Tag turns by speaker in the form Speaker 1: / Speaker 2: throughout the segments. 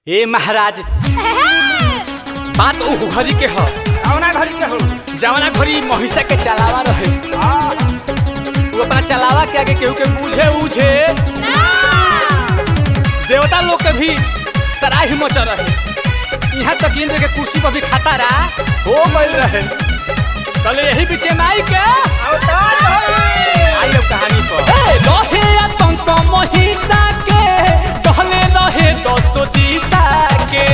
Speaker 1: ए महाराज बात उ घरी के ह
Speaker 2: कौना घरी के हो
Speaker 1: जवना घरी महिषा के चलावा रहे
Speaker 2: हाँ,
Speaker 1: उ अपना चलावा के आगे केहू के बूझे उझे देवता लोग के भी तराही मच रहे यहाँ तक इंद्र के कुर्सी पर भी खतरा हो गई रहे कल यही पीछे माई के
Speaker 2: अवतार होई।
Speaker 1: आई अब कहानी पर रहे आतंक महिषा के कहले रहे दसो जीसा के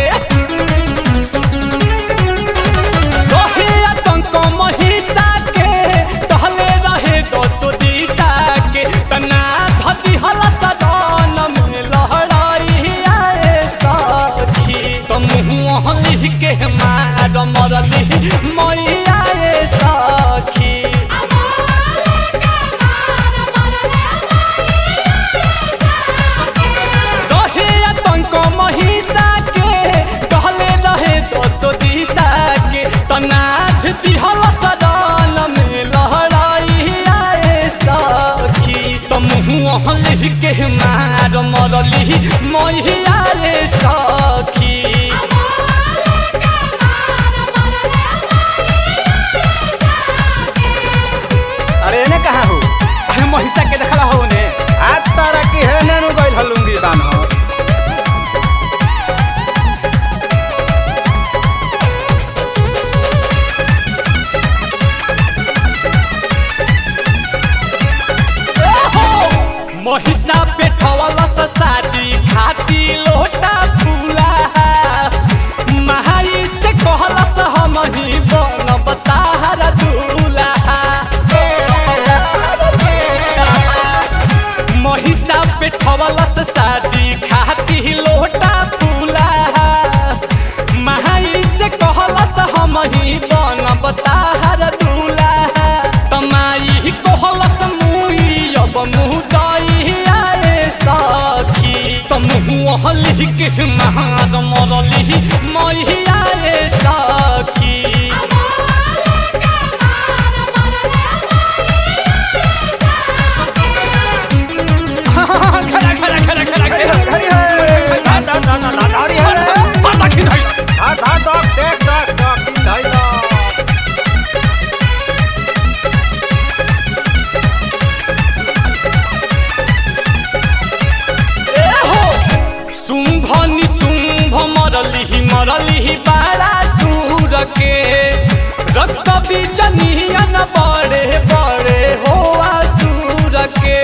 Speaker 1: रहे आतंक महिषा के कहले रहे दसो जीसा के तना धति हल सदन में लहराई आए सखी तुम मुँह लिख के मार मरली मैया ए सखी रहे आतंक महिषा के कहले रहे दसो दिशा के तनाथ दिहल सदन में लहराई आए सखी तुम मुँह लिख के मार मरली मैया रे सखी
Speaker 2: अरे एने कहाँ हो
Speaker 1: अरे महिषा के देखला हो ने
Speaker 2: आज तारा की है नेनु गइल हलुंगी बान हो
Speaker 1: महिषा पेठवल शादी खाती लोटा फूला महाई से कहलस हम ही बन बताहर दूल्हा महिषा पेठवल शादी खाती लोटा फूला महाई से कहलस हम ही बन बताहर दूल्हा तमाई कहलस मुई अब मुँह दई आए सखी तुम मुँह लिख के महार मरली मैया ए सखी खड़ा खड़ा खड़ा खड़ा
Speaker 2: घरी
Speaker 1: खड़ा
Speaker 2: है, घरी है धा धा धा धा धा धारी है रे
Speaker 1: मार दाखी धइल
Speaker 2: धा धा दक देख दक दक धइल
Speaker 1: शुंभ निशुंभ मरलिही मरलिही बारा सूर के रक्त बीजनियन बड़े बड़े हो असुर के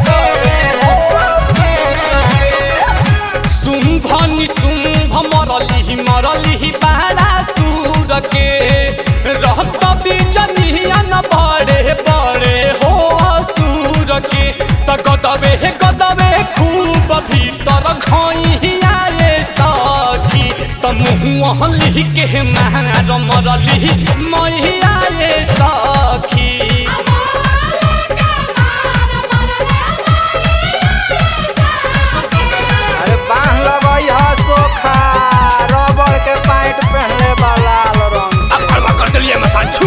Speaker 1: शुंभ निशुंभ मरलिही मरलिही बारा सूर के रक्त बीजनियन बड़े बड़े हो असुर के त गदबे गदबे खूब भीतर खइया ए सखी त मुँह लिख के मार मरली मैया ए सखी
Speaker 2: अरे बांध लगई ह सोखा रबड़ के पैंट पहनले बा लाल रंग
Speaker 1: अब करवा कर दिलिए मसान छू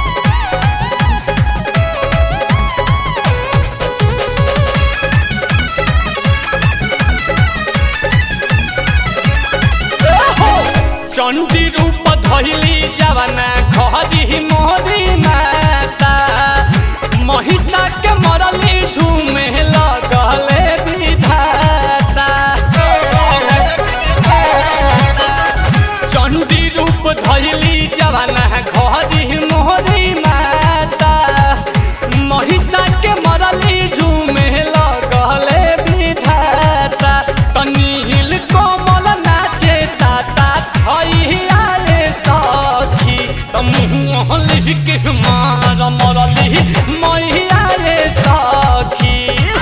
Speaker 1: चंडी रूप धैली जवाना खरी मोरी माता महिषा के मरली झूमे लगले विधाता चंडी रूप धैली जवाना घरी मोहरी माता महिषा के मरली झूमे लगले विधाता तनील कोमल नाचे ताता थैया रे सखी त मुँह लिख के मार मरली मैया रे सखी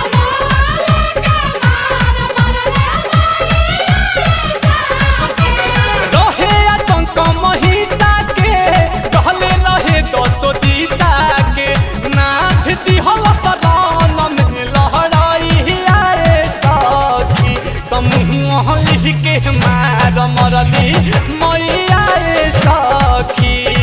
Speaker 1: रहे आतंक महिषा के कहले रहे दसो जीसा के नाथ दिहल सदन में लहराई आए सखी त मुँह लिख के मार मरली मैया ए सखी